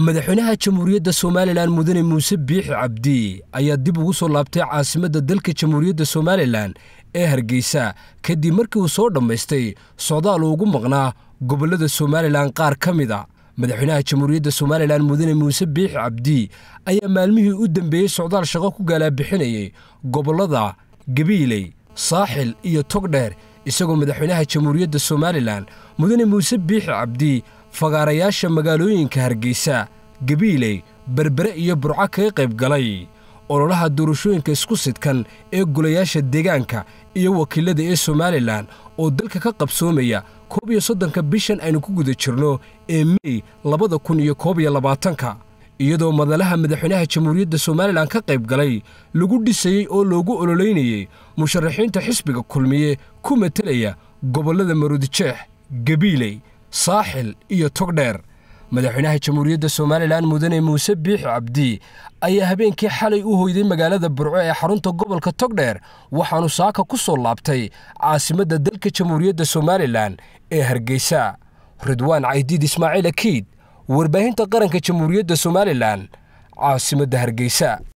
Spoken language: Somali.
madaxweynaha jamhuuriyadda somalilan mudane muuse biixi cabdi ayaa dib ugu soo laabtay caasimadda dalka jamhuuriyadda somalilan ee hargeysa kadib markii uu soo dhammaystay socdaal uu ugu maqnaa gobollada somalilan qaar ka mid a madaxweynaha jamhuuriyadda somalilan mudane muuse biixi cabdi ayaa maalmihii u dambeeyey socdaal shaqo ku gaalaabixinayay gobollada gabiiley saaxil iyo togdheer isagoo madaxweynaha jamhuuriyadda somalilan mudane muuse biixi cabdi fagaarayaasha magaalooyinka hargeysa gabiiley berbere iyo burco kaga qayb galay ololaha doorashooyinka isku sidkan ee golayaasha deegaanka iyo wakiilada ee somalilan oo dalka ka qabsoomaya koob iyo soddonka bishan aynu ku guda jirno ee mey labada kun iyo koob iyo labaatanka iyadoo madalaha madaxweynaha jamhuuriyadda somalilan ka qayb galay lagu dhisayey oo loogu ololeynayey musharaxiinta xisbiga kulmiye ku matelaya gobollada maruudijeex gabiiley saaxil iyo togdheer madaxweynaha jamhuuriyadda somalilan mudane muuse biixi cabdi ayaa habeenkii xalay u hoyday magaalada burco ee xarunta gobolka togdheer waxaanu saaka ku soo laabtay caasimadda dalka jamhuuriyadda somalilan ee hargeysa ridwaan caydiid ismaaciil akiid warbaahinta qaranka jamhuuriyadda somalilan caasimadda hargeysa